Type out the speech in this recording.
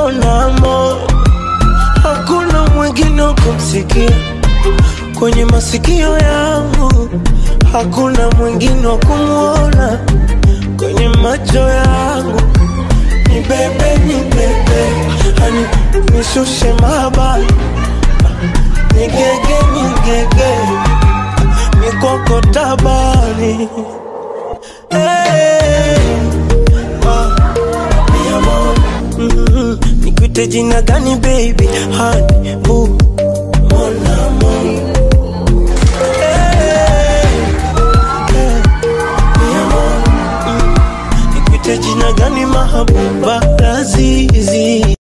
mon amour, hakuna mwingine wa kumsikia kwenye masikio yangu, hakuna mwingine wa kumwona kwenye macho yangu. Ni bebe, ni bebe, hani nishushe mabani, nigege, nigege, mikoko tabani hey. ah. Mi amor, mm, nikuite jina gani baby? Honey, boo, mon amour. Hey, hey, mi amor, mm, nikuite jina gani mahabuba lazizi